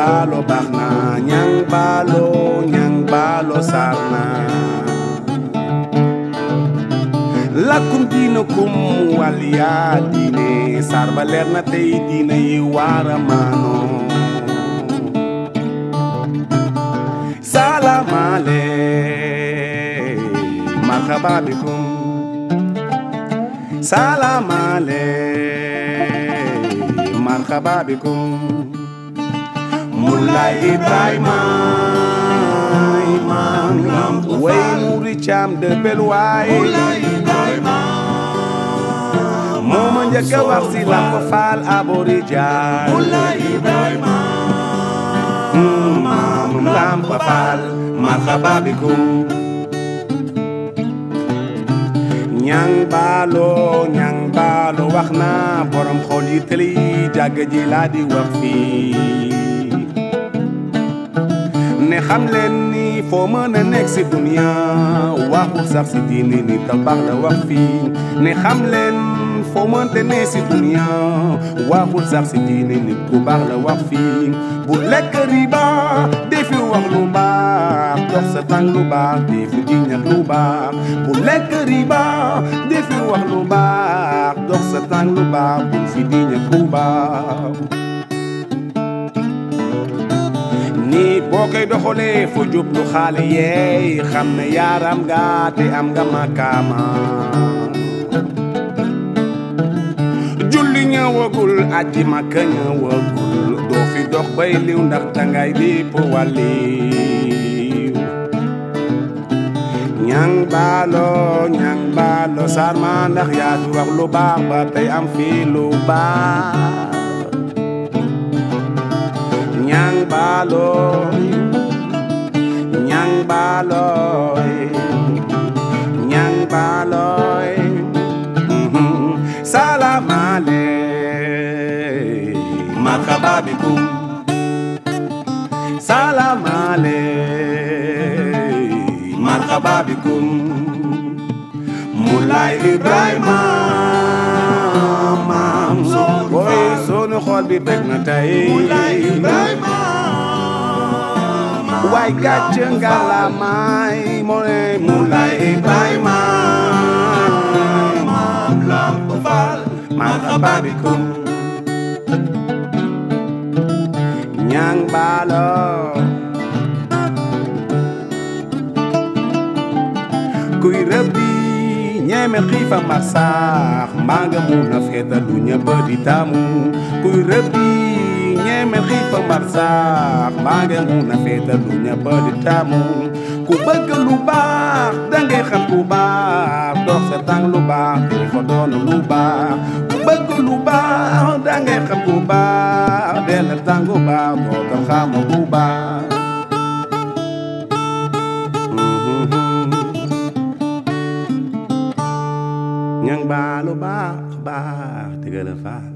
baalo baax na ñang baalo ñang baalo saar na lakkum diina kum waliyaa diine saar ba leer na tey diina yi waara maano salaamale marhaba bikum salaamale marhaba bikum Mulay Ibrahima imam way muri cam de belwaay moo ma njëkk a wax si Lamp Fall aborijan maam Lamp Fall marhaba bikum ñang baalo ñang baalo wax na borom xol yi tëli jàgg ji laa di wax fii ne xam leen ni foo mën a nekk si dunia waxul sax si diini ni tabax la wax fii ne xam leen foo mënte ne si dunia waxul sax si diini nit ku baax la wax fii bu lekk riba defi wax lu baax dox sa tànk lu baax defi jiñat lu baax bu lekk riba defi wax lu baax dox sa tànk lu baax bu fi jiñat lu baax nit boo koy doxalee fu jublu xaale yeey xam ne yaaram nga te am nga makaama julli ñëwagul aji makka ñëwagul doo fi dox bay liw ndax dangay lépp wàlliw ñang baalo ñang baalo sarma ndax yaa fi wax lu baax ba tey am fii lu baax ñang baaloy ñang baaloy ñang baaloy salamale marhaba bikum salamale marhaba bikum Mulay Ibrahima maam boy sunu xol bi bég na tey waay gàcce ngalaamaay moo ne Mulay Ibrahima maam Lamp Fall marhaba bikum ñang baalo kuy rëbbi ñeme xiifa mar saax mbaa nga mun a feeta lu ñëpp di taamu kuy rëbbi ñeme xiifa mar saax mbaa nga mun a feeta lu ñëpp di taamu ku bëgg lu baax dangay xam ku baax dox sa tànk lu baax dafa doon lu baax ku bëgg lu baax dangay xam ku baax del tànk lu baax doo xam ku baax ñang baalu baax baax dëgg la faal